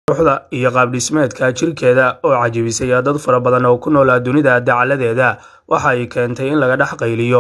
quruxda iyo qaabdhismeedka jirkeeda oo cajabisay dad fara badan oo ku noolaa dunida dacaladeeda waxa ay keentay in laga dhex qayliyo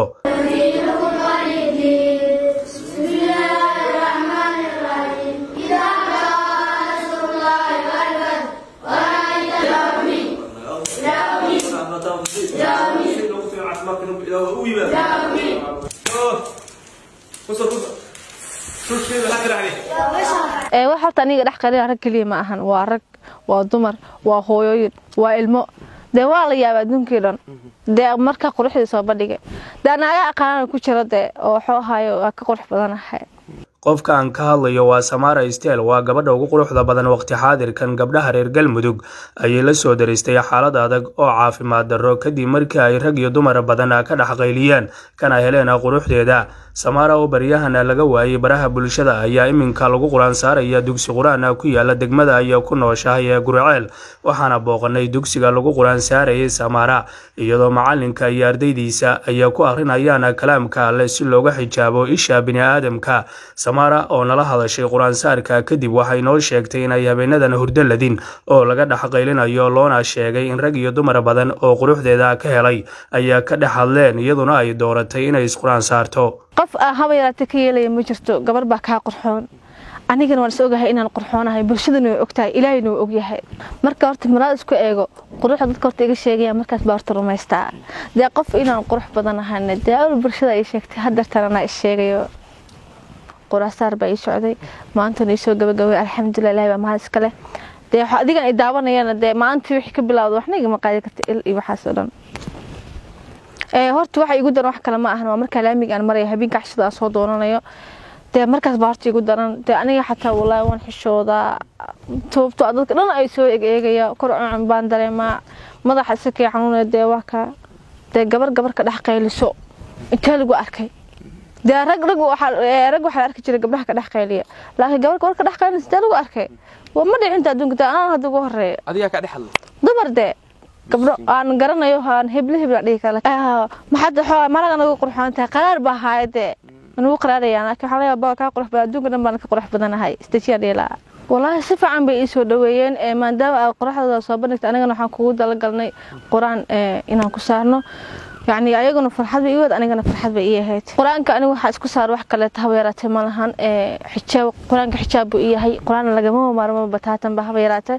wax horta aniga dhex qalina rag keliya ma ahan waa rag waa dumar waa hooyooyin waa ilmo dee waa la yaaba adduunkii dhan dee marka quruxdii soo bandhigay dee naaga aqaanana ku jira dee oo waxuu ahaayo waa ka qurux badanahay qofka aan ka hadlayo waa samara stel waa gabadha ugu quruxda badan waqti xaadirkan gabdhaha reer galmudug ayay la soo daristay xaalad adag oo caafimaad darro kadib markii ay rag iyo dumar badan ka dhex qayliyeen kana heleen quruxdeeda samara oo baryahana laga waayay baraha bulshada ayaa iminka lagu quraan saaraya dugsi qur-aan ku yaala degmada ay ku nooshahay ee gurceel waxaana booqanay dugsiga lagu quraan saarayay samara iyadoo macalinka iyo ardaydiisa ay ku akrinayaan kalaamka alle si looga xijaabo isha bini-aadamka samara oo nala hadashay qur-aansaarka kadib waxay noo sheegtay inay habeenadan hurdo ladin oo laga dhex qaylinayo loona sheegay in rag iyo dumar badan oo quruxdeeda ka helay ayaa ka dhex hadleen iyaduna ay dooratay inay isqur-aan saarto qof aa haba yaraatay ka yeelaya ma jirto gabar baa kaa qurxoon anigana waan is ogahay inaan qurxoonahay bulshadana way ogtahay ilaahayna waa ogyahay marka horta maraad isku eego quruxda dadka horta iga sheegaya markaas baa horta rumaystaa dee qof inaan qurux badan ahana dee awal bulshada ay sheegtay hadartan anaa is sheegayo quraasaar baa ii socday maantana iisoo gabagabay alxamdulilah ilahi baa mahad iska leh dee adigan ay daawanayana dee maalintii wixii ka bilowda waxna igama qaadi karta il iyo waxaas oo dhan horta waxa igu daran wax kale ma ahan waa markaa laamiga aan maraya habeenka cashada aan soo doonanayo dee markaas baa horta igu daran dee aniga xataa walaahi waan xishoodaa sababto dadka dhan ay soo egeegaya kor cuncun baan dareemaa madaxa isikay xanuunaya dee waa ka dee gabar gabar ka dhex qayliso intee lagu arkay dee rag rag rag waxaa la arki jiray gabdhaha ka dhex qayliya laakiin gabar gabar ka dhex qaylinaysa dee lagu arkay waa ma dhicinta adduunka dee anaan hadda ugu horeeya adigaa ka dhex hadlay dumar dee gabdho aan garanayo aan hebli hebla dhihi kara maxaad xoogaa malaga nagu qurxoon tahay qaraar baa haaya dee anugu qaraarayaan laakiin waxaa laga yaabaa kaa qurux badan adduunka dhan baan ka qurux badanahay stajiyaan dhiilaa walaahi si fiican bay ii soo dhaweeyeen maadaama aad qoraxdooda soo bandhigta anigana waxaan kugu dalagalnay qur-aan inaan ku saarno yacni ayaguna farxad bay ii wad anigana farxad bay ii ahayd qur-aanka aniga waxaa isku saar wax kaleeta haba yaraatee ma lahan xijaab qur-aanka xijaab buu ii yahay qur-aan lagama maarmo bataatan ba haba yaraatee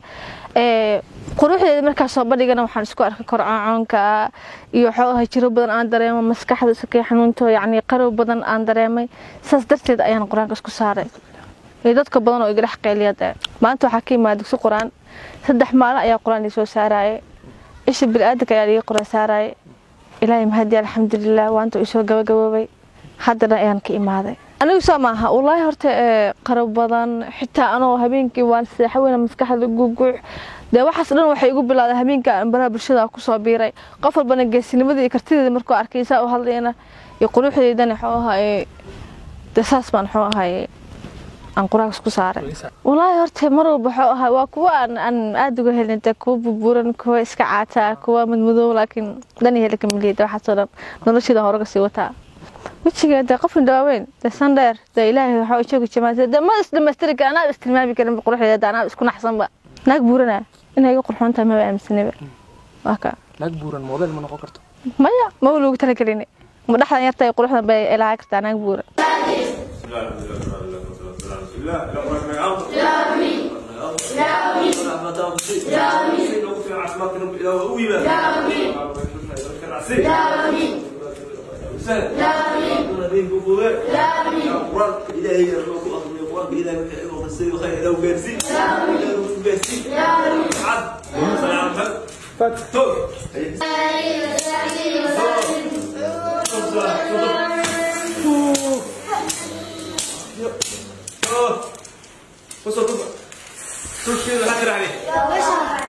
quruxdeeda markaa soo bandhigana waxaan isku arkay korcoonka iyo xoogaha jiro badan aan dareemo maskaxda sakay xanuunto yacni qarow badan aan dareemay saas darteed ayaan qur-aanka isku saaray iyo dadka badan oo iga dhex qeyliyada maanta waxaa ka imaada dugsi qur-aan saddex maalin ayaa qur-aan ii soo saaraaye isha bili-aadanka ayaa iga qur-aan saaraaye ilaahay mahadi alxamdulilah waanta isoo gabagaboobay haddana ayaan ka imaaday anigu saa maaha wallaahi horta qarow badan xitaa anoo habeenkii waan seexa weyna maskaxda guguux dee waxaas dhan waxay igu bilowday habeenka baraha bulshada kusoo biiray qof walbana geesinimada iyo kartideeda markuu arkay saa u hadlayna iyo quruxdeydana xoo ahaye dee saas baan xoo ahaye aan quraankas ku saaray wallaahi horta mar walba waxuu ahaa waa kuwa aan aan aada uga helin dee kuwa bubuuran kuwa iska caataa kuwa madmadoow laakiin dhan iyo heli kamiliyada waxaasoo dhan nolosheeda horaga sii wataa wejiga dee qofna dhawaaweyn dee sandheer dee ilaahay waxaa joogi jamaata dee ma isdhamaystiri kara anaa istilmaami karin quruxdeeda anaa isku naxsanba naag buurana inay iga qurxoon tahay maba aaminsanaba waa ka naag buuran model ma noqon karto maya maba loogu talagelin ma dhexdan yarta quruxdan bay ilaaha kartaa naag buuran فتوك